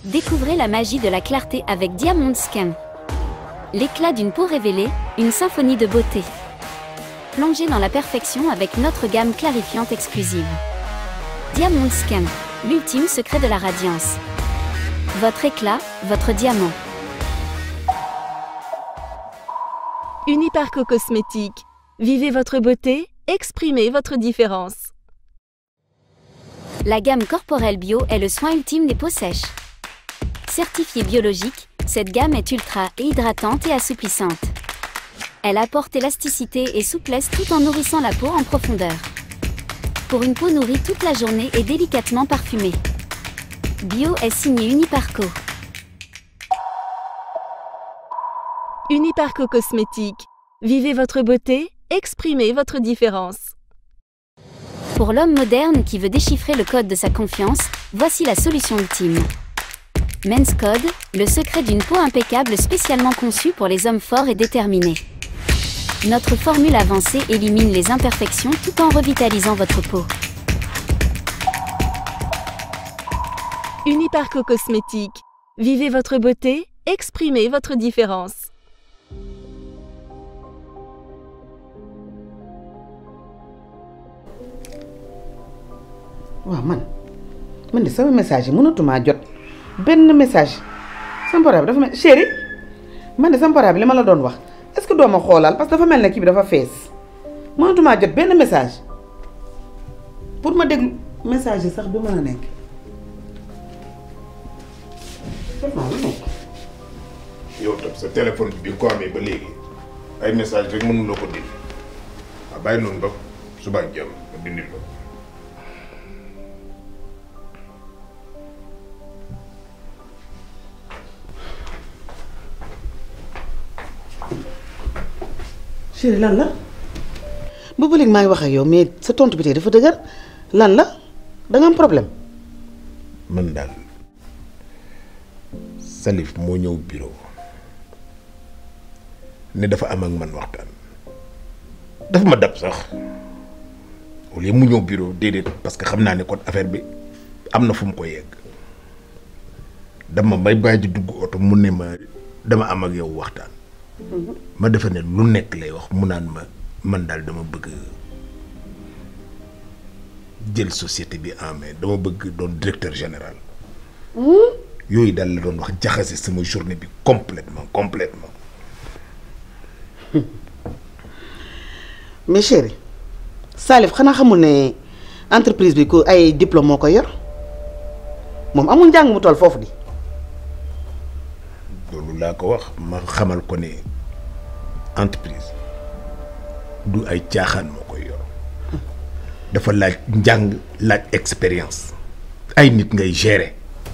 Découvrez la magie de la clarté avec Diamond Skin. L'éclat d'une peau révélée, une symphonie de beauté. Plongez dans la perfection avec notre gamme clarifiante exclusive. Diamond Skin, l'ultime secret de la radiance. Votre éclat, votre diamant. Uniparco Cosmétique. Vivez votre beauté, exprimez votre différence. La gamme Corporel Bio est le soin ultime des peaux sèches. Certifiée biologique, cette gamme est ultra hydratante et assouplissante. Elle apporte élasticité et souplesse tout en nourrissant la peau en profondeur. Pour une peau nourrie toute la journée et délicatement parfumée. Bio est signé Uniparco. Uniparco Cosmétique. Vivez votre beauté, exprimez votre différence. Pour l'homme moderne qui veut déchiffrer le code de sa confiance, voici la solution ultime. Men's Code, le secret d'une peau impeccable spécialement conçue pour les hommes forts et déterminés. Notre formule avancée élimine les imperfections tout en revitalisant votre peau. Uniparco Cosmétique. Vivez votre beauté, exprimez votre différence. waaw man man de sama message yi mënatumaa jot benn message sama portable dafa mel chéri man de sama portable li ma la doon wax est-ce que doo ma xoolal parce que dafa mel ne kii bi dafa fees mënatumaa jot benn message pour ma déglu message yi sax du mën a nekk. yow tam sa téléphone bi nga ko amee ba léegi ay message rek mënu la ko dindi waaw bàyyi noonu ba suba ak jàmm nga dindil ko. chéri lan la boobu léegi maa ngi wax ak yow mais sa tontu bi tey dafa dëgër lan la da nga am problème. man daal Salif moo ñëw bureau ne dafa am ak man waxtaan dafa ma dab sax au lieu mu ñëw bureau déedéet parce que xam naa ne kon affaire bi am na fu mu ko yegg dama may bàyyi di dugg oto mu ne ma dama am ak yow waxtaan. ma defe ne lu nekk lay wax mu naan ma man daal dama bëgg jël société bi en main dama bëgg doon directeur général yooyu daal la doon wax jaxase sama journée bi complètement complètement mais chéri Salif xanaa xamul ne entreprise bi ku ay diplôme moo ko yor moom amul njàng mu toll foofu di. loolu laa ko wax ma xamal ko ne entreprise du ay caaxaan moo koy yor dafa laaj njàng laaj expérience ay nit ngay gérer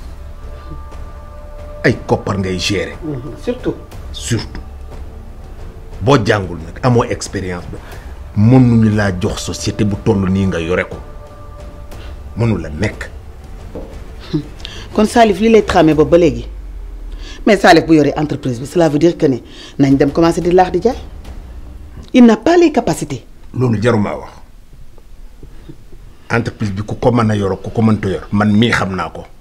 ay koppar ngay gérer surtout. surtout boo jàngul nag amoo expérience ba mënuñu laa jox société bu toll nii nga yore ko mënu la nekk kon Salif lii lay tramé ba ba léegi mais Salif bu yoree entreprise bi cela veut dire que ne nañ dem commencer di laax di jaay il n'a pas les capacités. loolu jarumaa wax entreprise bi ku ko mën a yor ku ko mënta yor man mii xam naa ko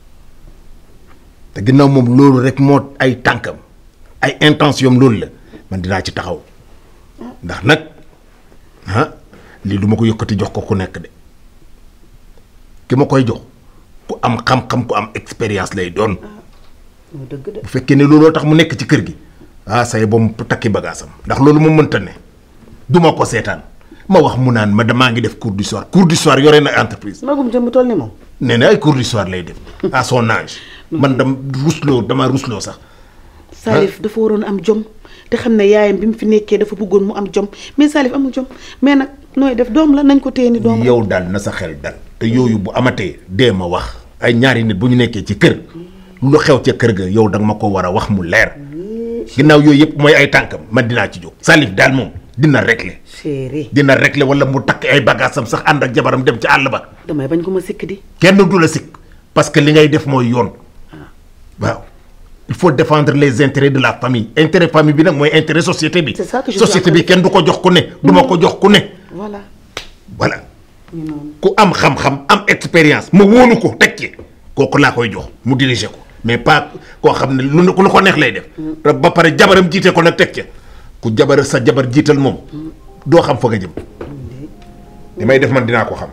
te ginnaaw moom loolu rek moo ay tànkam ay intention loolu la man dinaa ci taxaw ndax nag ah lii du ma ko yëkkati jox ko ku nekk de ki ma koy jox ku am xam-xam ku am expérience lay doon dëgg de bu fekkee ne looloo tax mu nekk ci kër gi ah say ba mu takki bagaasam ndax loolu moom mënta ne du ma ko seetaan ma wax mu naan ma damaa ngi def cours du soir cours du soir yore na entreprise magum jëm bu toll ni moom. nee na ay cours du soir lay def à son âge man dam rusloo dama rusloo sax Salif dafa waroon am jom te xam ne yaayam bi mu fi nekkee dafa bëggoon mu am jom mais Salif amul jom mais nag nooy def doom la nañ ko téye ni doom la. yow daal na sa xel dal te yooyu bu amatee dee ma wax ay ñaari nit bu ñu nekkee ci kër lu xew ca kër ga yow danga ma ko war a wax mu leer ginnaaw yooyu yëpp mooy ay tànkam man dinaa ci jóg Salif daal moom dina régler chéri dina régler wala mu takk ay bagaasam sax ànd ak jabaram dem ci àll ba damay bañ ko ma sikk di. kenn du la sikk parce que li ngay def mooy yoon waaw il faut défendre les intérêts de la famille intérêt famille bi nag mooy intérêt société bi C'est ça que je société suis en bi kenn du ko jox ku ne du ma ko jox ku ne voilà. voilà ku am xam-xam am expérience ma wóolu ko teg ci kooku laa koy jox mu diriger ko mais pas koo xam ne lu lu ko neex lay def te ba pare jabaram jiite ko nag teg ca ku jabar sa jabar jiital moom doo xam fa nga jëm li may def man dinaa ko xam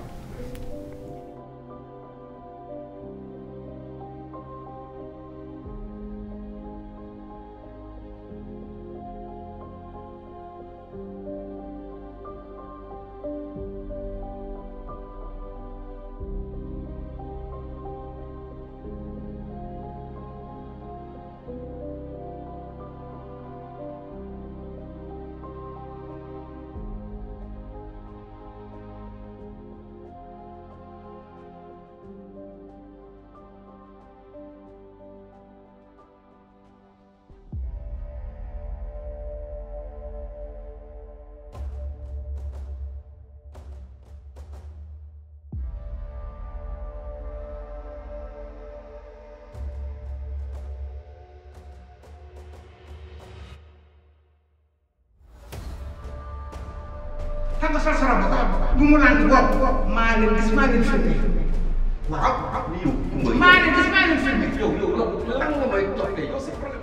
xam nga sa sara bu mu lànk boobu maa leen gis maa leen filmé waaw maa leen gis maa leen filmé yow yow yow lan nga may toppee yow c'est problème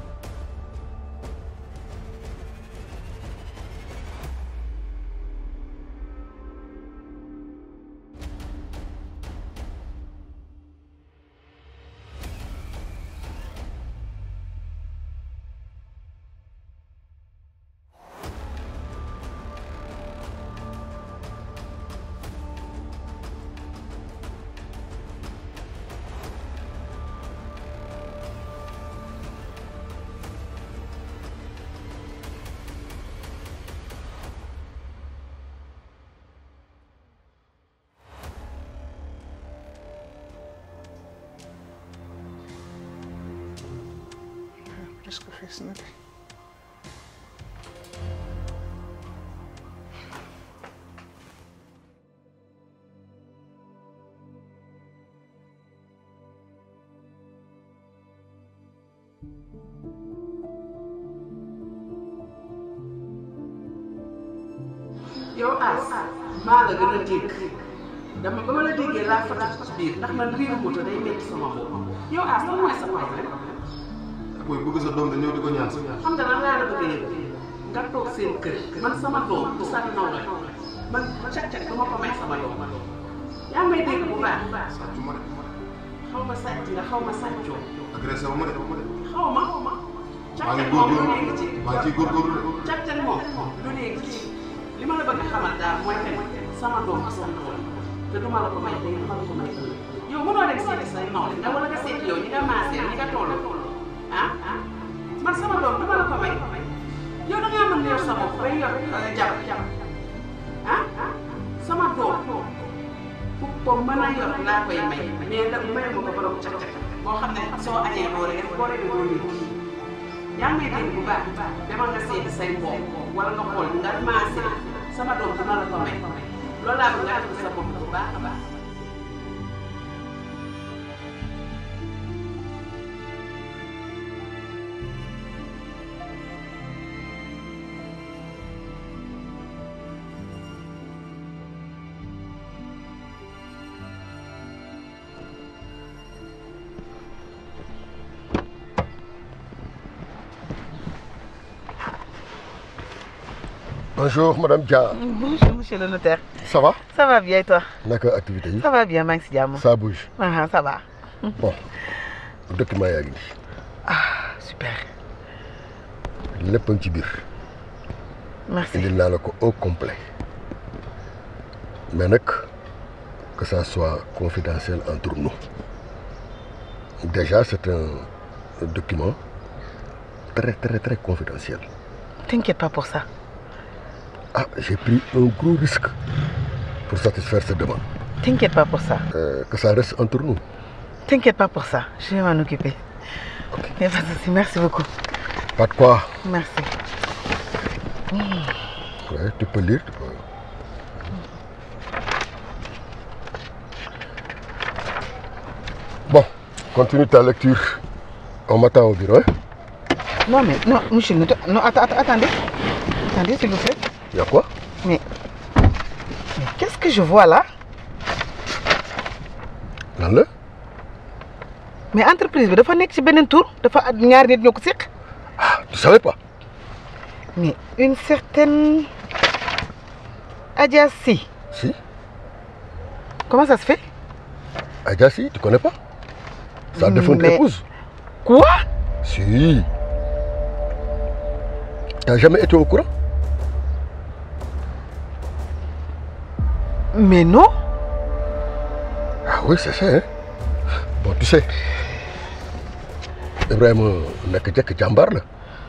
presque fees na de yow As maa la gën a dégg dama ba ma la déggee laa fatu ci biir ndax man riiru moto day metti sama bopp yow As lan mooy sa problème booy bëgg sa doom da ñëw di ko ñaan si xam nga lan laa la bëgg a yëg nga toog seen kër man sama doom du sa naw la man cag-cag du ma ko may sama doom yaa may dégg bu baax sàccu ma de xaw ma sàcc nga xaw ma sàccoo agressé wu ma de xaw ma maa cag-cag ngi moom lu góorgóorlu nekk ci maa ngi ciy góorgóorlu de cag-cag moom lu nekk ci li ma la bëgg a xamal daal mooy que sama doom du sa naw la te du ma la ko may tey du ma la ko may ëllëg yow mënoo dem seeti say nawle nga wala nga seeti yow ñi nga maasee ñi nga toll ah man sama doom du ma la ko may yow da ngaa mën yor sa bopp bay yor jabar ah sama doom fu ko mën a yor laa koy may mais da mayu ma ko borom cag-cag boo xam ne soo añee doo reer boo reeree doo léegi yaa ngi may dégg bu baax demal nga seeti say mbokk wala nga xool nga maasee sama doom dina la ko may loolu laa bëgg nga def sa bopp bu baax a baax. Bonjour Madame Dia. Bonjour monsieur le notaire. Ça va Ça va bien et toi naka activité yi Ça va bien maa ngi si jàmm. ça bouge Ah, ça va. bon document yaa ngi nii Ah super. lépp a ngi ci biir Merci. indil naa la ko au complet mais nag que ça soit confidentiel entre nous déjà c'est un document très très très confidentiel T'inquiète pas pour ça. ah j'ai pris un gros risque pour satisfaire cette demande T'inquiète pas pour ça. Euh, que ça reste entre nous T'inquiète pas pour ça. Je vais m'en occuper. Y a pas de souci. Merci beaucoup. pas de quoi Merci. Ouais, tu peux lire tu peux... Bon, continue ta lecture. On m'attend au bureau. Hein? Non mais non monsieur le notaire. Non attends, attends, attendez. Attendez s'il vous plaît. Y a quoi Mais mais qu'est-ce que je vois là Lan la mais entreprise bi dafa nekk ci beneen tour dafa ñaari nit ñoo ko séq Ah, tu savais pas mais une certaine Adja Sy Si. comment ça se fait Adja si, tu connais pas Sa défunte Mais- épouse. quoi Si. T'as jamais été au courant mais non Ah oui, c'est ça. Hein? Bon, tu sais, Ibrahim nekk jekk jàmbaar la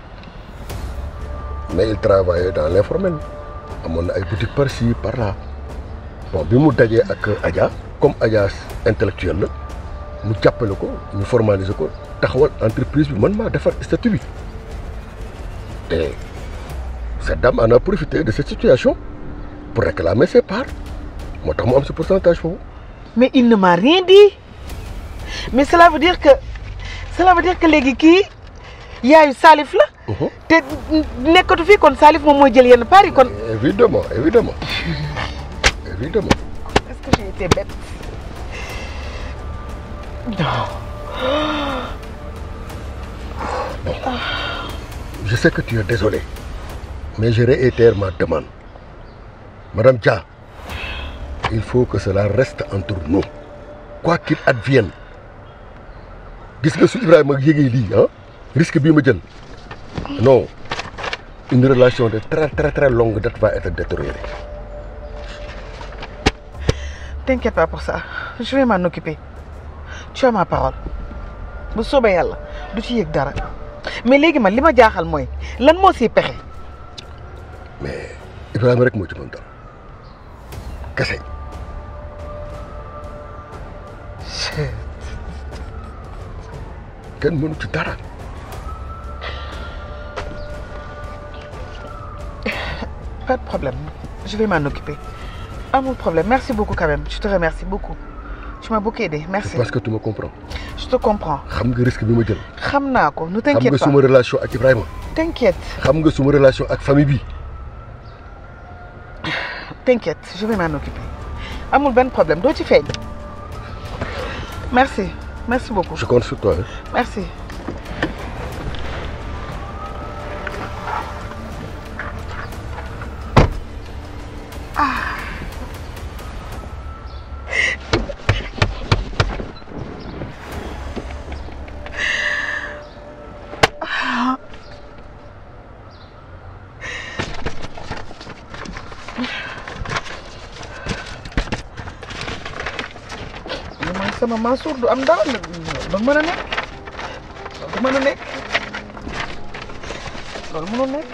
mais il travaillait dans l'informel amoon na ay boutique par ci par là bon bi mu dajee ak Adja comme Adja intellectuel la mu jàppale ko ñu formaliser ko taxawal entreprise bi man maa defar statut bi te cette dame en a profité de cette situation pour réclamer ses parts moo tax mu am ce pourcentage foofu. mais il ne m'a rien dit mais cela veut dire que cela veut dire que léegi kii yaayu Salif la Mhm. te nekkatu fii kon Salif moom mooy jël yenn part yi kon Évidemment, évidemment. Évidemment. est-ce que j'ai été bête non Je sais que tu es désolé, mais je réitère ma demande. Madame Dia, il faut que cela reste entre nous. Quoi qu'il advienne. gis nga su Ibrahima yégee lii ah risque bii ma jël non une relation de très très très longue date va être détériorée. T'inquiète pas pour ça je vais m'en occuper tu as ma parole bu soobee yàlla du ci yëg dara mais léegi man li ma jaaxal mooy lan moo siy pexe mais Ibrahima rek moo ci mën dara kese. kenn mënu ci dara. pas de problème je vais m'en occuper amul problème merci beaucoup quand même je te remercie beaucoup tu m'as beaucoup aidé merci parce que tu me comprends. je te comprends xam nga risque bi ma jël. xam naa ko ne xam t'inquiète nga pas suma relation ak Ibrahima. t'inquiète xam nga suma relation ak famille bi. t'inquiète je vais m'en occuper amul benn problème doo ci feeñ merci merci beaucoup je compte sur toi. hein. merci li man sama Mansour du am dara du mën a nekk du mën a nekk loolu mënul nekk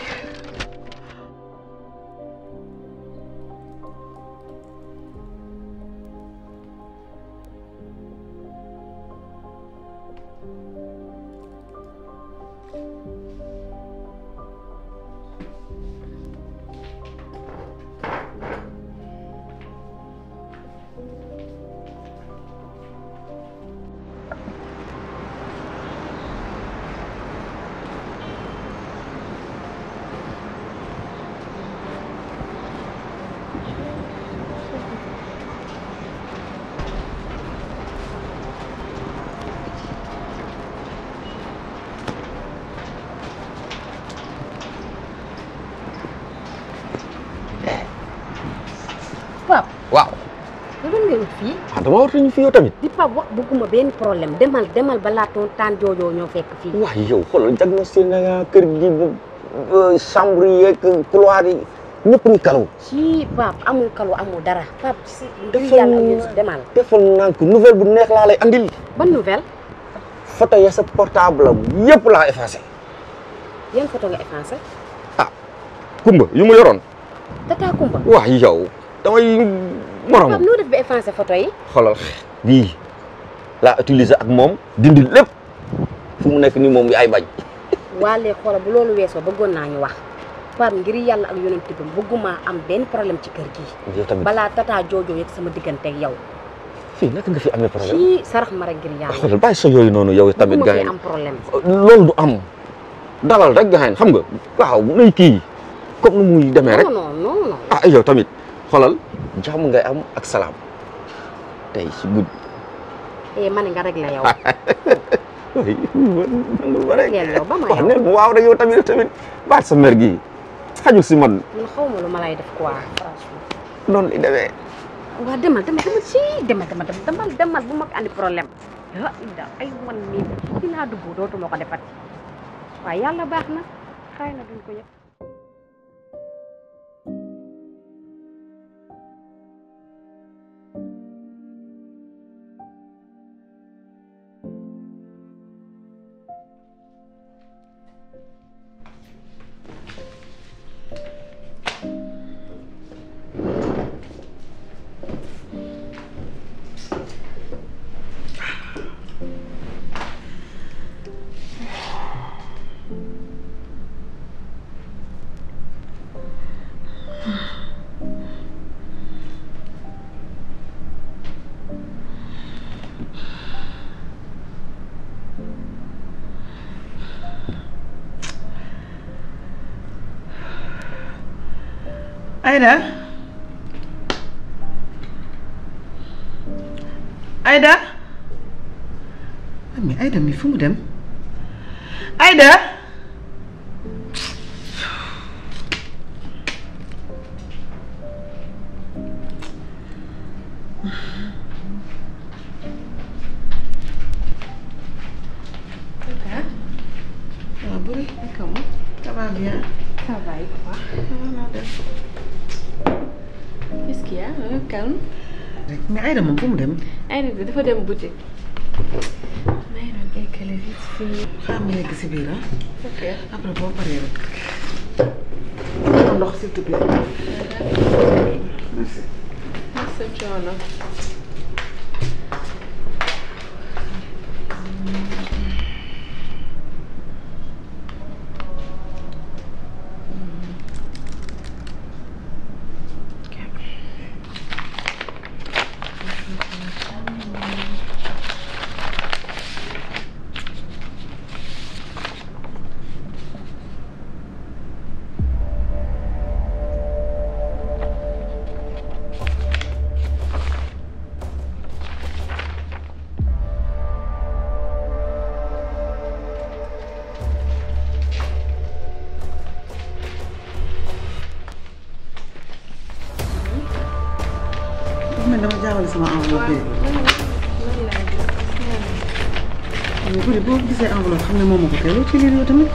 Pape waaw lu doon ngay wut fii ah dama waratuñu fi yow tamit di Pape wax bëgguma benn problème demal demal balaa toon taan joojoo ñoo fekk fii waaw yow xoolal diagnostic na nga kër gi ba ba chambre yi yeeg couloir yi ñëpp ngi kalaw ci Pape amul kalu amul dara Pape si ngir Defal- yàlla ak yéen si demal defal nànk nouvelle bu neex laa lay andil ban nouvelle photo ya sa portable am yëpp laa effacé yan photo nga effacé kumba yu ma yoroon tata Kumba waaw yow damay morom Pape noo def ba effacé photo yi xoolal bii laa utiliser ak moom dindi lépp fu mu nekk nii moom yaay bañ waalee xoola bu loolu weesoo bëggoon naa ñu wax Pape ngir yàlla ak yonent bi bëgguma am benn problème ci kër gi yow tamit balaa tata joojoo yegg sama diggante ak yow fii naka nga fi amee problème ci sarax ma rek ngir yàlla xoolal bàyyi sa yooyu noonu yow tamit bëgguma gars fi yi am problème loolu du am dalal rek gars yi xam nga waaw nay kii comme nu muy demee rek non non non non ah yow tamit xoolal jàmm ngay am ak salaam tey si guddi eh ma ne nga réglé yow. oui nangul ma rek Réglé yow ba ma wax yow. neen ma waaw rek yow tamit tamit baat sa mer gi xajul si man man xaw ma lu ma lay def quoi franchement. noonu li demee waa demal demal demal si demal demal demal demal bu mag andi problème. ah Ida ay man mii dinaa dugg dootuma ko defati waaye yàlla baax na xëy na duñ ko yëg. Aïda Aïda ah mais Aïda mi fu mu dem Aïda Aïda waaw bëri naka mu ça va bien Ça va et toi Qu'est-ce qu'il y a hein? Calme. mais Aïda moom fu mu dem Aïda bi dafa dem boutique. may doon eggale vite fii. xaaral ma yegg si biir ah Ok. après boo paree rek ndox s'il te plaît merci Sa coono. dafa mel dama jaawale sama enveloppe bi mais bu dee boo gisee enveloppe xam ne moom moo ko tey loo ci lire yow tamit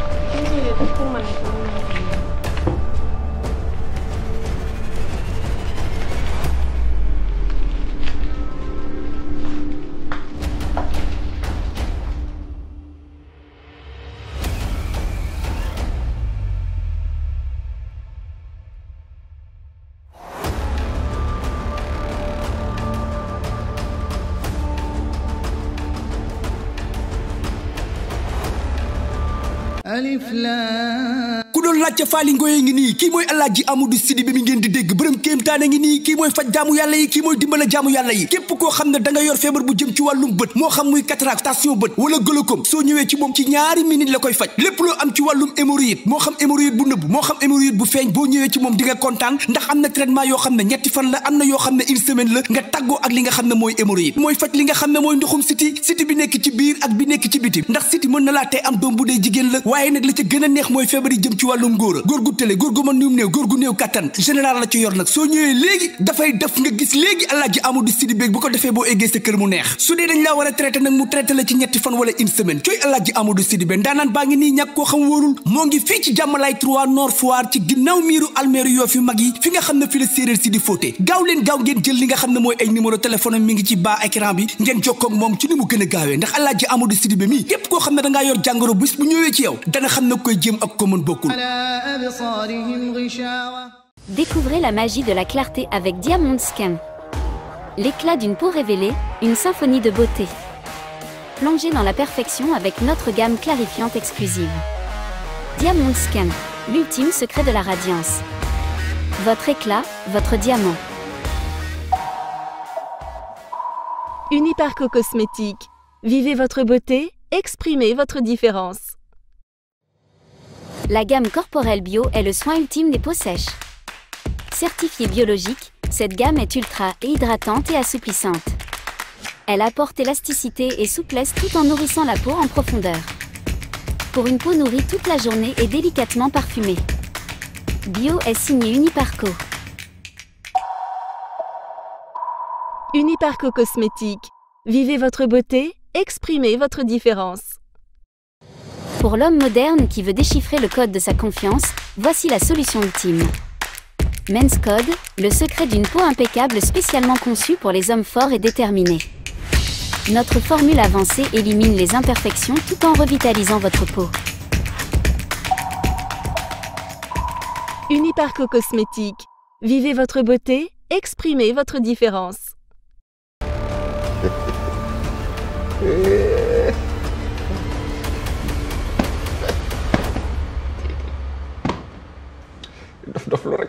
ku doon laajte faali ngoye ngi nii kii mooy alaaji amadou sidi bi mi ngeen di dégg bërëm kéemtaane ngi nii kii mooy faj jaamu yàlla yi kii mooy dimbala jaamu yàlla yi képp koo xam ne da nga yor feebar bu jëm ci wàllum bët moo xam muy cataracte station bët wala glaucome soo ñëwee ci moom ci ñaari minute la koy faj lépp loo am ci wàllum hémorroïde moo xam hémorroïde bu nëbb moo xam hémorroïde bu feeñ boo ñëwee ci moom di nga kontaan ndax am na traitement yoo xam ne ñetti fan la am na yoo xam ne une semaine la nga tàggoo ak li nga xam ne mooy hémorroïde mooy faj li nga xam ne mooy ndoxum siti siti bi nekk ci biir ak bi nekk ci biti ndax siti mën na laa tey am doom bu dee jigéen la waaye nag la ca gën a neex mooy feebar yi jëm ci wàllum góor a góor gu tële góor gu mën nium néew góor gu néew kattan général la ci yor nag soo ñëwee léegi dafay def nga gis léegi alaaji amadou sidi béeg bu ko defee boo eggee sa kër mu neex su dee dañ laa war a traité nag mu traité la ci ñetti fan wala une semaine cooy alaaji amadou sidi bé ndaanaan baa ngi nii ñàkk koo xam wóorul moo ngi fii ci jàmmalaay 3 nord foire ci ginnaaw miiru almeeru yoo fi mag yi fi nga xam ne fi la séeréer si di fóote gaaw leen gaaw ngeen jël li nga xam ne mooy ay numéro téléphone am mi ngi ci bas écran bi ngeen jokkoo ak moom ci ni mu gën a gaawee ndax alaaji amadou sidi bé mii képp koo xam ne da ngaa yor jàngoro bis bu ñëwee ci yow dana xam ne koy jéem ak ko mën bokkul Découvrez la magie de la clarté avec Diamond Skin. L'éclat d'une peau révélée, une symphonie de beauté. Plongez dans la perfection avec notre gamme clarifiante exclusive. Diamond Skin, l'ultime secret de la radiance. Votre éclat, votre diamant. Uniparco Cosmétique. Vivez votre beauté, exprimez votre différence. La gamme corporelle bio est le soin ultime des peaux sèches. Certifiée biologique, cette gamme est ultra hydratante et assouplissante. Elle apporte élasticité et souplesse tout en nourrissant la peau en profondeur. Pour une peau nourrie toute la journée et délicatement parfumée. Bio est signé Uniparco. Uniparco Cosmétique. Vivez votre beauté, exprimez votre différence. Pour l'homme moderne qui veut déchiffrer le code de sa confiance, voici la solution ultime. Men's Code, le secret d'une peau impeccable spécialement conçue pour les hommes forts et déterminés. Notre formule avancée élimine les imperfections tout en revitalisant votre peau. Uniparco Cosmétique. Vivez votre beauté, exprimez votre différence. dof dof lu rek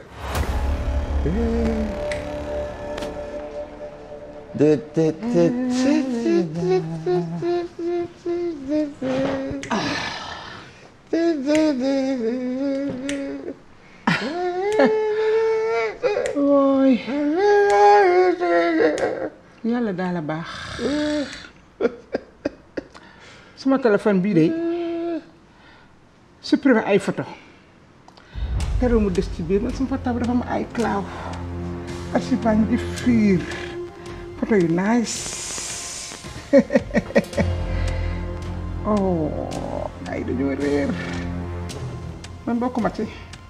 de de de ooy yàlla daal a baax sama téléphone bii de supprimer ay photo keroog mu des ci biir man sama portable dafa am ay cloud archive di fiir photo yu nice oh ay dañoo réer man bokkuma ci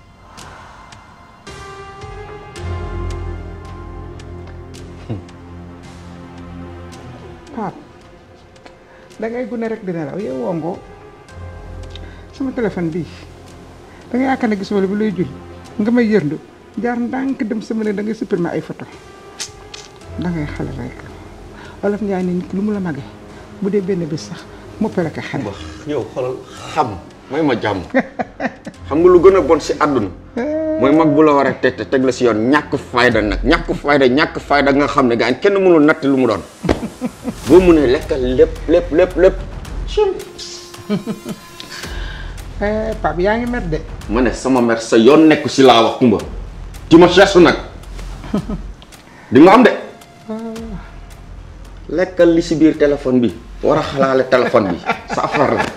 Pape da ngay gune rek dina law yow wongo sama téléphone bii da nga yaakaar ne gisuma la bi lay jul nga may yërndu jaar ndànk dem sama ne da ngay supprimer ay photo da ngay xale rek wolof Njaay ne nit lu mu la mage bu dee benn bés sax moppale ko xale yow xoolal xam may ma jàmm xam nga lu gën a bon si àdduna mooy mag bu la war a teg te teg la si yoon ñàkk fayda nag ñàkk fayda ñàkk fayda nga xam ne gaañ kenn mënul natt lu mu doon boo mënee lekkal lépp lépp lépp lépp Pape yaa ngi mer de ma ne sama mer sa yoon nekku si laa wax kumba ti ma cherche nag di nga am de lekkal li si biir téléphone bi war a xalaale téléphone bi sa affaire la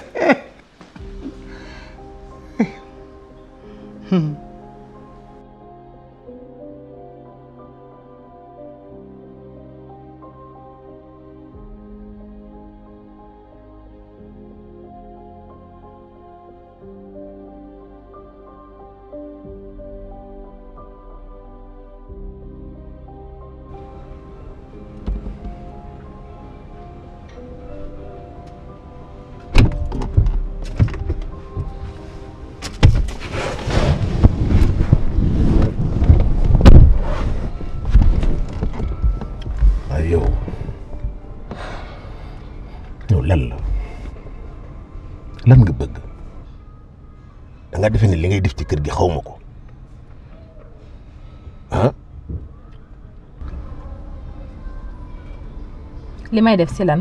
waaye yow yow lan la lan nga bëgg da nga defe ne li ngay def ci kër gi xaw ma ko ah li may def si lan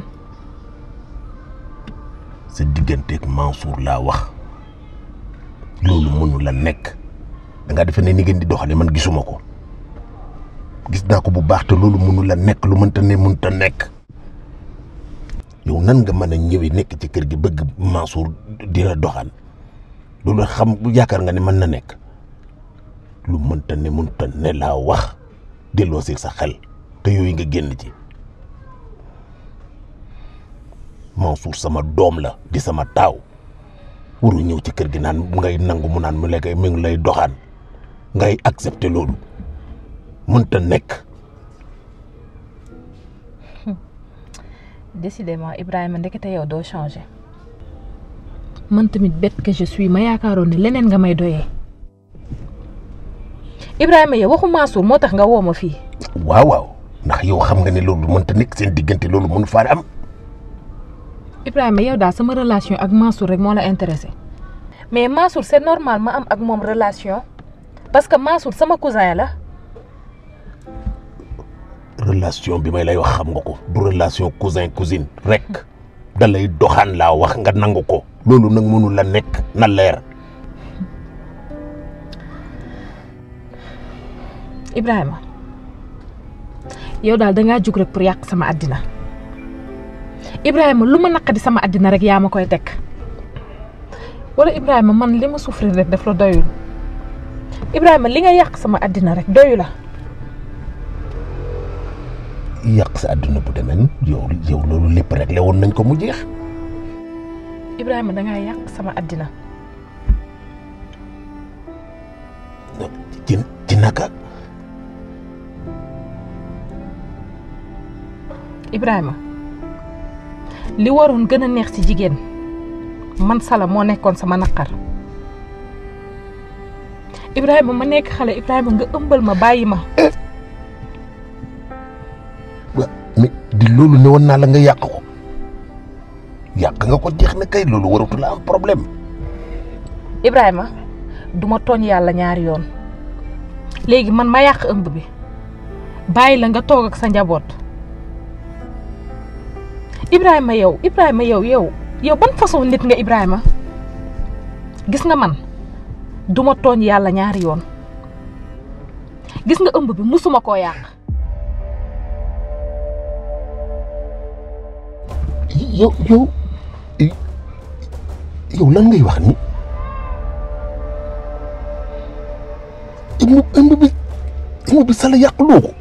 sa digganteeg Mansour laa wax loolu mënu la nekk da nga defe ne ni ngeen di doxale man gisuma ko gis naa ko bu baax te loolu mënu la nekk lu mënta ne mënta nekk yow nan nga mën a ñëwee nekk ci kër gi bëgg Mansour di la doxaan loolu xam yaakaar nga ne mën na nekk lu mënta ne mënta ne laa wax delloo si sa xel te yooyu nga génn ci Mansour sama doom la di sama taaw waru ñëw ci kër gi naan ngay nangu mu naan mu lay mi ngi lay doxaan ngay accepter loolu mënta nekk décidément Ibrahima ndekete yow doo changé man tamit bête que je suis ma yaakaaroon ne leneen nga may doyee Ibrahima yow waxu Mansour moo tax nga woo ma fii waaw waaw ndax yow xam nga ne loolu mënta nekk seen diggante loolu mënu faa am Ibrahima yow daal sama relation ak Mansour rek moo la intéressé mais Mansour c'est normal ma am ak moom relation parce que Mansour sama cousin la relation bi may lay wax xam nga ko du relation cousin cousine rek da lay doxaan laa wax nga nangu ko loolu nag mënu la nekk na leer Ibrahima yow daal dangaa jug rek pour yàq sama àddina Ibrahima lu ma naqadi sama àddina rek yaa ma koy teg wala Ibrahima man li ma souffrir rek daf la doyul Ibrahima li nga yàq sama àddina rek doyu la yàq sa àdduna bu demee yow yow loolu lépp réglé woon nañ ko mu jeex Ibrahima dangaa yàq sama àddina ci ci naka Ibrahima li waroon gën a neex ci jigéen man sala moo nekkoon sama naqar Ibrahima ma nekk xale Ibrahima nga ëmbal ma bàyyi ma wa mais di loolu ne woon naa la nga yàq ko yàq nga ko jeex na kay loolu waratu la am problème Ibrahima duma tooñ yàlla ñaari yoon léegi man ma yàq ëmb bi bàyyi la nga toog ak sa njaboot Ibrahima yow Ibrahima yow yow yow ban façon nit nga Ibrahima gis nga man duma tooñ yàlla ñaari yoon gis nga ëmb bi musuma koo yàq yow yow yow lan ngay wax ni ëmb ëmb bi ëmb bi sala yàquloo ko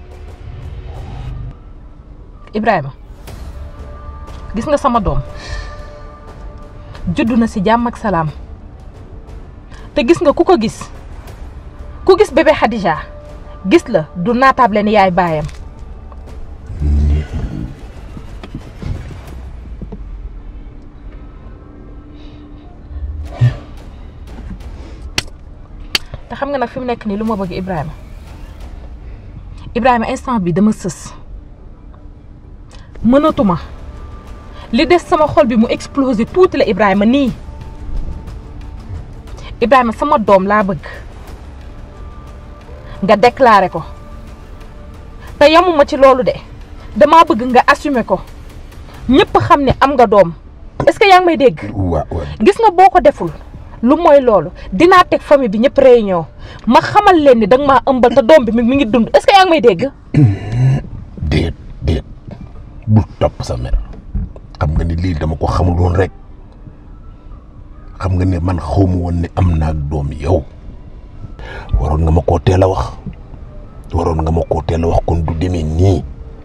Ibrahima gis nga sama doom juddu na ci jàmm ak salaam te gis nga ku ko gis ku gis bébé Khadija gis la du naataable ni yaay baayam te xam nga nag fi mu nekk nii lu ma bëgg Ibrahima Ibrahima instant bi dama sës mënatuma li des sama xol bi mu explosé tuuti la Ibrahima nii Ibrahima sama doom laa bëgg nga déclaré ko te yamuma ci loolu de damaa bëgg nga assumer ko ñëpp xam ne am nga doom est-ce que yaa ngi may dégg. waaw waaw gis nga boo ko deful lu mooy loolu dinaa teg famille bi ñëpp réunion ma xamal leen ni danga maa ëmbal te doom bi mi ngi dund est-ce que yaa ngi may dégg. déet déet bul topp sa mer xam nga ni lii dama ko xamul woon rek xam nga ne man xawma woon ne am naa doom yow waroon nga ma koo teel a wax waroon nga ma koo teel a wax kon du demee nii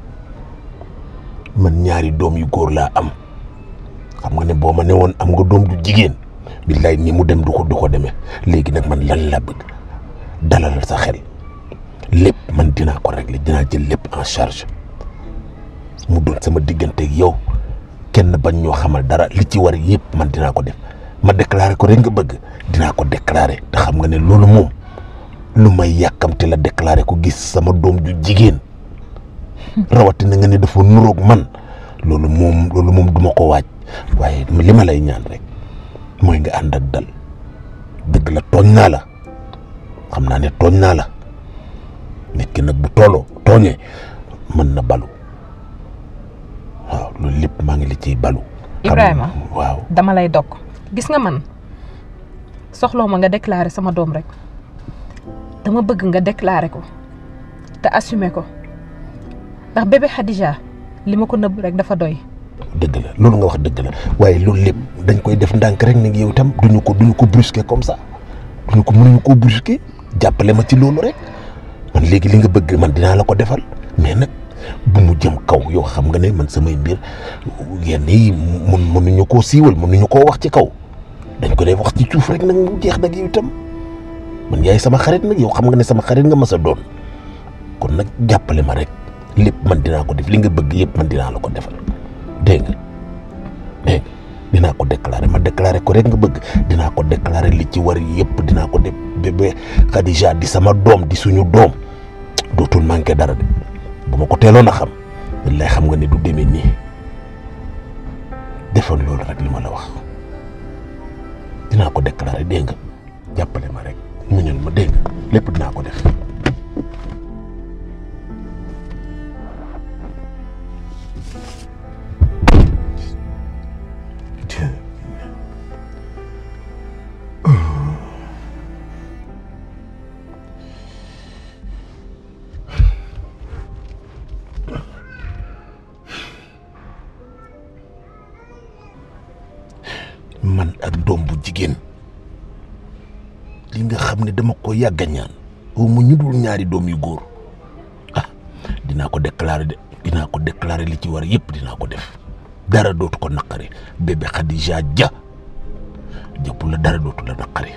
man ñaari doom yu góor laa am xam nga ne boo ma ne woon am nga doom du jigéen billaay ni mu dem du ko du ko demee léegi nag man lan laa bëgg dalalal sa xel lépp man dinaa ko régler dinaa jël lépp en charge mu doon sama diggante ak yow kenn bañ ñoo xamal dara li ci war yëpp man dinaa ko def ma déclaré ko rek nga bëgg dinaa ko déclaré te xam nga ne loolu moom lu may yàkkamte la déclaré ko gis sama doom ju jigéen rawatina nga ne dafa nuroog man loolu moom loolu moom duma ko waaj waaye li ma lay ñaan rek mooy nga ànd ak dal dëgg la tooñ naa la xam naa ne tooñ naa la nit ki nag bu tooloo tooñee mën na balu waaw loolu lépp maa ngi la ciy balu. Ibrahima waaw dama lay dog gis nga man soxloo ma nga déclarer sama doom rek dama bëgg nga déclarer ko te assumer ko ndax bébé Khadija li ma ko nëbb rek dafa doy. dëgg la loolu nga wax dëgg la waaye loolu lépp dañ koy def ndànk rek nag yow itam duñu ko duñu ko brusquer comme ça duñu ko mënuñu koo brusquer jàppale ma ci loolu rek man léegi li nga bëgg man dinaa la ko defal mais nag bu mu jëm kaw yow xam nga ne man samay mbir yenn yi mun mënuñu koo siiwal mënuñu koo wax ci kaw dañ ko dee wax ci suuf rek nag mu jeex nag yow itam man yaay sama xarit nag yow xam nga ne sama xarit nga mas a doon kon nag jàppale ma rek lépp man dinaa ko def li nga bëgg yëpp man dinaa la ko defal dégg nga dégg dinaa ko déclarer ma déclarer ko rek nga bëgg dinaa ko déclarer li ci war yëpp dinaa ko def bébé Khadija di sama doom di suñu doom dootul manqué dara de bu ma ko teeloon a xam lay xam nga ne du demee nii defal loolu rek li ma la wax dinaa ko déclarer dégg nga jàppale ma rek muñal ma dégg nga lépp dinaa ko def. ak doom bu jigéen li nga xam ne dama ko yàgg a ñaan au mu ñu dul ñaari doom yu góor ah dinaa ko déclarer de dinaa ko déclarer li ci war yëpp dinaa ko def dara dootu ko naqari bébé Khadija Dia jëpp la dara dootu la naqari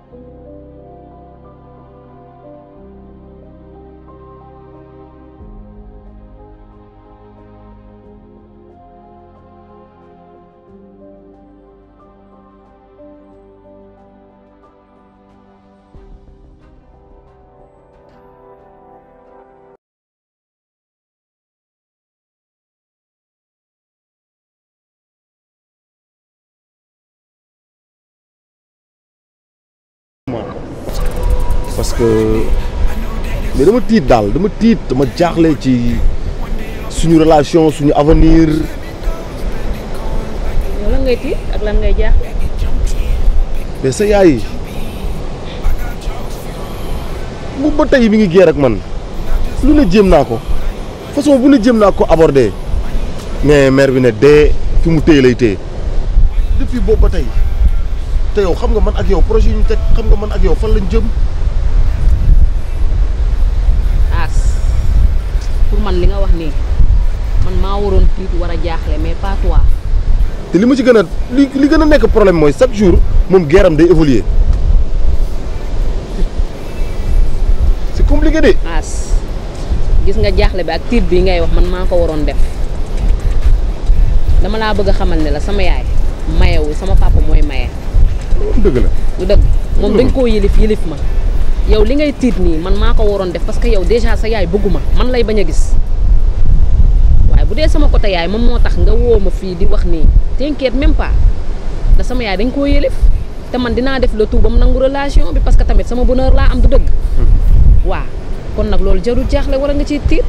parce que mais dama tiit daal dama tiit dama jaaxle ci suñu relation suñu avenir yow lan ngay tiit ak lan ngay jaax mais sa yaay bu ba tey mi ngi géer ak man lu ne jéem naa ko façon bu ne jéem naa ko aborder mais mère bi ne dee fi mu téye lay téye depuis boobu ba tey te yow xam nga man ak yow projet yi ñu teg xam nga man ak yow fan lañ jëm as pour man li nga wax nii man maa waroon tiit war a jaaxle mais pas toi te li ma ci gën a li li gën a nekk problème mooy chaque jour moom geeram day évoluer c'est compliqué de. as gis nga jaaxle bi ak tiit bi ngay wax man maa ko waroon def dama laa bëgg a xamal ne la sama yaay mayewu sama papa mooy maye dëgg la lu dëgg moom dañ koo yilif yilif ma yow li ngay tiit nii man maa ko waroon def parce que yow déjà sa yaay bëgguma man lay bañ a gis waaye bu dee sama côté yaay moom moo tax nga woo ma fii di wax nii t'inquiète même pas da sama yaay dañ koo yilif te man dinaa def le tout ba mu nangu relation bi parce que tamit sama bonheur laa am du dëgg waaw kon nag loolu jarul jaaxle war a nga ciy tiit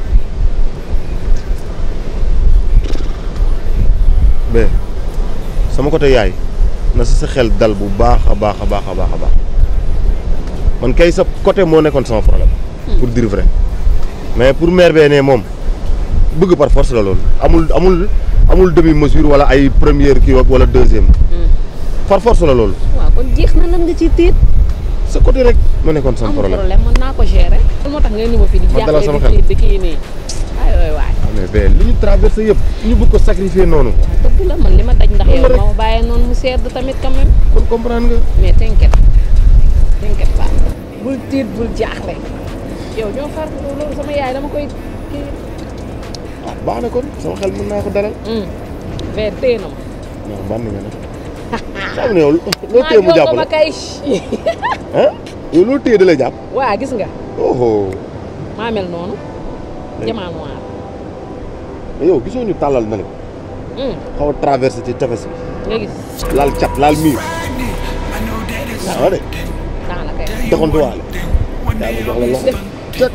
mais sama côté yaay na sa sa xel dal bu baax a baax a baax a baax a baax man kay sa côté moo nekkoon sama problème. pour dire vrai mais pour mère bee ne moom bëgg par force la loolu amul amul amul demi mesure wala ay première kii wala deuxième. par force la loolu. waaw kon jeex na lan nga ciy tiit sa côté rek moo nekkoon sama amul problème. problème mën naa ko gérer lan moo tax ngay ni ma fii di Ma dalal sama jaaxle xel. di tiit di kii nii ay waay waay mais ben li ñu traversé yëpp ñu bëgg ko sacrifier noonu. dëgg la man li ma daj ndax Loolu yow rek. ma bàyyee noonu mu sedd tamit quand même kon comprendre nga. mais t'inquiète t'inquiète pas bul tiit bul jaaxle yow ñoo far loolu sama yaay dama koy kii ah baax na kon sama xel mën naa ko dalal. vers téye na ma non ban nga nag. xam ne yow loo téye mu jàpp maa la ma kay ah yow loo téye da lay jàpp. waa gis nga oh maa mel noonu jamaa noir mais yow gisoo ñu tàllal na le xaw a traversé ci tefes bi. nga gis laal cat laal miir. waaw de daanaka doxantu waale. daa ma jox la loxo. cat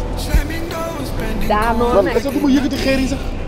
daanoo man nag est-ce que du ma yëkkati xeer yi sax.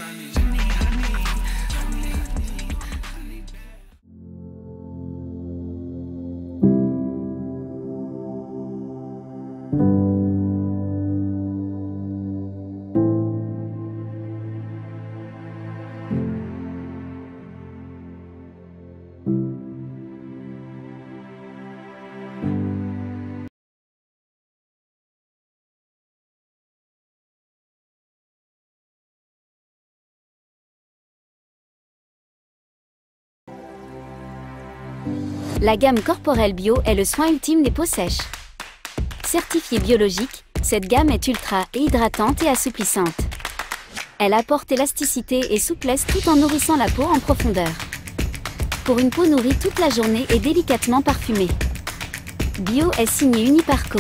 La gamme Corporel Bio est le soin ultime des peaux sèches. Certifiée biologique, cette gamme est ultra et hydratante et assouplissante. Elle apporte élasticité et souplesse tout en nourrissant la peau en profondeur. Pour une peau nourrie toute la journée et délicatement parfumée. Bio est signé Uniparco.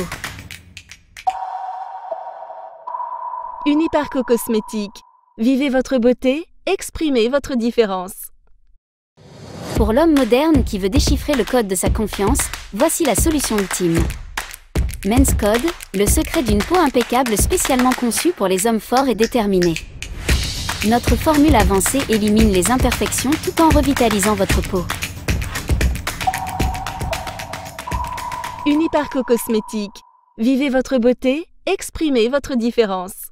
Uniparco Cosmétique. Vivez votre beauté, exprimez votre différence. Pour l'homme moderne qui veut déchiffrer le code de sa confiance, voici la solution ultime. Men's Code, le secret d'une peau impeccable spécialement conçue pour les hommes forts et déterminés. Notre formule avancée élimine les imperfections tout en revitalisant votre peau. Uniparco Cosmétique. Vivez votre beauté, exprimez votre différence.